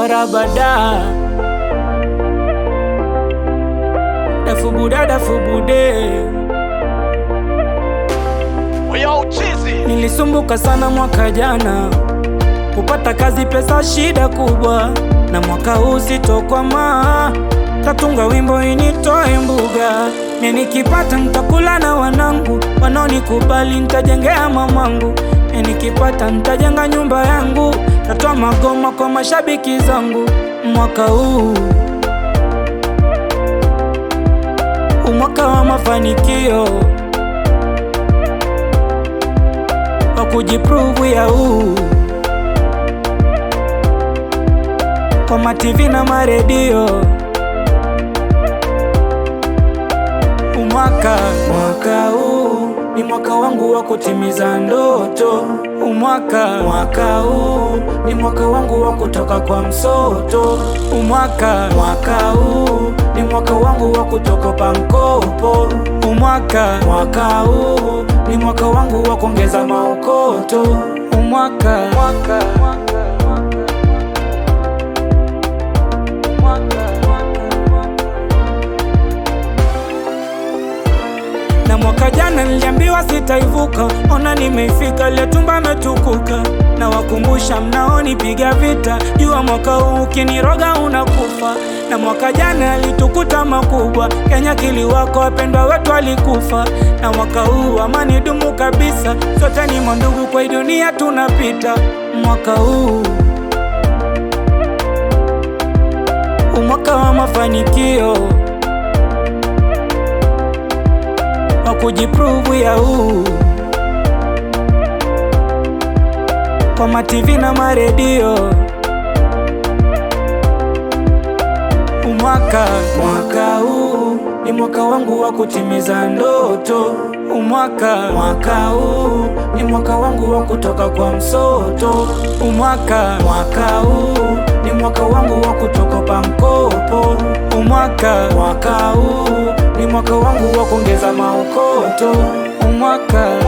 arabada dafubuda dafubude Yo, chizi. Nilisumbuka sana mwaka jana kupata kazi, pesa shida kubwa, na mwaka huu sitokwama, tatunga wimbo initoe mbuga. Ni nikipata nitakula na wanangu, wanaonikubali nitajengea mamangu. Ni nikipata nitajenga nyumba yangu, tatoa magoma kwa mashabiki zangu. Mwaka huu umwaka wa mafanikio wa kujiprove ya huu kwa mativi na maredio umwaka mwaka huu ni mwaka wangu wa kutimiza ndoto umwaka mwaka huu ni mwaka wangu wa kutoka kwa msoto umwaka mwaka huu ni mwaka wangu wa kutoka pa mkopo umwaka mwaka huu ni mwaka wangu wa kuongeza maokoto umwaka mwaka, na mwaka jana niliambiwa sitaivuka, ona nimeifika, ile tumba ametukuka. Na wakumbusha mnaonipiga vita, jua mwaka huu ukiniroga unakufa. Na mwaka jana alitukuta makubwa, Kenya kiliwako, wapendwa wetu walikufa. Na mwaka huu amani dumu kabisa, sote ni mandugu, kwa hii dunia tunapita. Mwaka huu umwaka wa mafanikio wa kujiprove ya huu kwa mativi na maredio umwaka mwaka huu ni mwaka wangu wa kutimiza ndoto umwaka mwaka huu ni mwaka wangu wa kutoka kwa msoto umwaka mwaka huu ni mwaka wangu wa kutoka pa mkopo umwaka mwaka huu ni mwaka wangu wa kuongeza maokoto umwaka